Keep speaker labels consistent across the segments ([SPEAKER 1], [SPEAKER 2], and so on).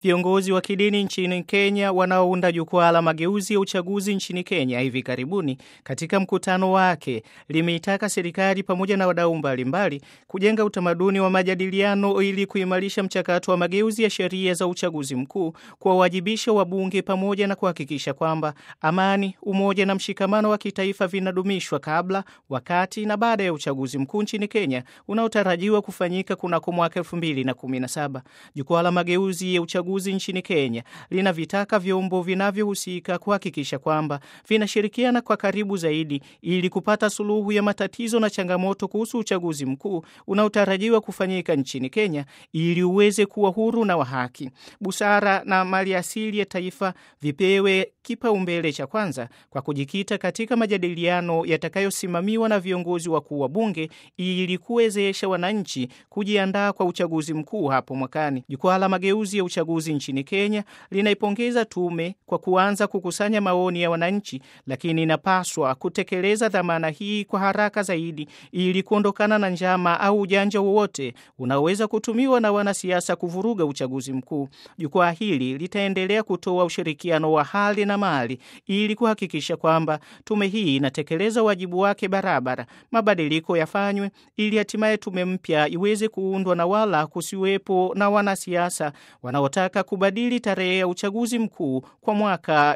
[SPEAKER 1] Viongozi wa kidini nchini Kenya wanaounda jukwaa la mageuzi ya uchaguzi nchini Kenya hivi karibuni, katika mkutano wake limeitaka serikali pamoja na wadau mbalimbali kujenga utamaduni wa majadiliano ili kuimarisha mchakato wa mageuzi ya sheria za uchaguzi mkuu, kuwawajibisha wabunge pamoja na kuhakikisha kwamba amani, umoja na mshikamano wa kitaifa vinadumishwa kabla, wakati na baada ya uchaguzi mkuu nchini Kenya unaotarajiwa kufanyika kunako mwaka 2017. Jukwaa la mageuzi ya uchaguzi nchini Kenya linavitaka vyombo vinavyohusika kuhakikisha kwamba vinashirikiana kwa karibu zaidi ili kupata suluhu ya matatizo na changamoto kuhusu uchaguzi mkuu unaotarajiwa kufanyika nchini Kenya ili uweze kuwa huru na wa haki. Busara na mali asili ya taifa vipewe kipaumbele cha kwanza kwa kujikita katika majadiliano yatakayosimamiwa na viongozi wakuu wa bunge ili kuwezesha wananchi kujiandaa kwa uchaguzi mkuu hapo mwakani. Jukwaa la mageuzi ya uchaguzi nchini Kenya linaipongeza tume kwa kuanza kukusanya maoni ya wananchi, lakini inapaswa kutekeleza dhamana hii kwa haraka zaidi ili kuondokana na njama au ujanja wowote unaoweza kutumiwa na wanasiasa kuvuruga uchaguzi mkuu. Jukwaa hili litaendelea kutoa ushirikiano wa hali na mali ili kuhakikisha kwamba tume hii inatekeleza wajibu wake barabara, mabadiliko yafanywe ili hatimaye tume mpya iweze kuundwa na wala kusiwepo na wanasiasa wanaotaka kubadili tarehe ya uchaguzi mkuu kwa mwaka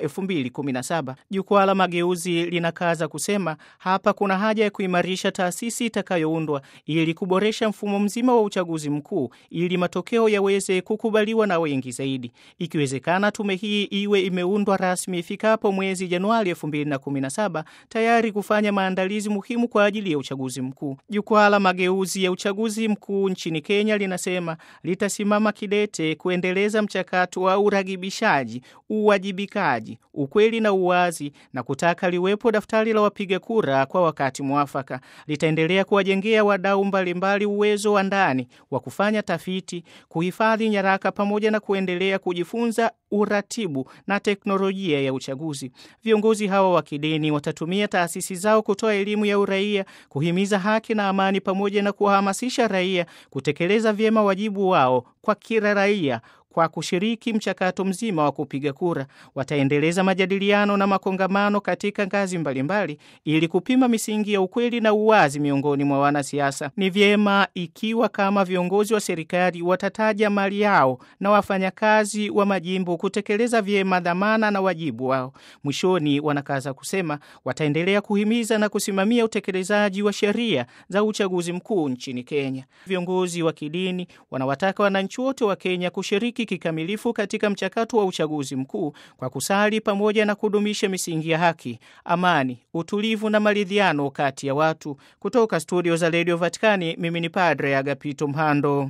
[SPEAKER 1] 2017. Jukwaa la mageuzi linakaza kusema hapa kuna haja ya kuimarisha taasisi itakayoundwa ili kuboresha mfumo mzima wa uchaguzi mkuu ili matokeo yaweze kukubaliwa na wengi zaidi. Ikiwezekana, tume hii iwe imeundwa rasmi ifikapo mwezi Januari 2017 tayari kufanya maandalizi muhimu kwa ajili ya uchaguzi mkuu. Jukwaa la mageuzi ya uchaguzi mkuu nchini Kenya linasema litasimama kidete kuendeleza mchakato wa uragibishaji, uwajibikaji, ukweli na uwazi na kutaka liwepo daftari la wapiga kura kwa wakati mwafaka. Litaendelea kuwajengea wadau mbalimbali uwezo wa ndani wa kufanya tafiti, kuhifadhi nyaraka pamoja na kuendelea kujifunza uratibu na teknolojia ya uchaguzi. Viongozi hawa wa kidini watatumia taasisi zao kutoa elimu ya uraia, kuhimiza haki na amani, pamoja na kuwahamasisha raia kutekeleza vyema wajibu wao kwa kila raia kwa kushiriki mchakato mzima wa kupiga kura. Wataendeleza majadiliano na makongamano katika ngazi mbalimbali ili kupima misingi ya ukweli na uwazi miongoni mwa wanasiasa. Ni vyema ikiwa kama viongozi wa serikali watataja mali yao na wafanyakazi wa majimbo kutekeleza vyema dhamana na wajibu wao. Mwishoni, wanakaza kusema wataendelea kuhimiza na kusimamia utekelezaji wa sheria za uchaguzi mkuu nchini Kenya. Viongozi wa kidini wanawataka wananchi wote wa Kenya kushiriki kikamilifu katika mchakato wa uchaguzi mkuu kwa kusali pamoja na kudumisha misingi ya haki, amani, utulivu na maridhiano kati ya watu. Kutoka studio za Radio Vatikani, mimi ni Padre Agapito Mhando.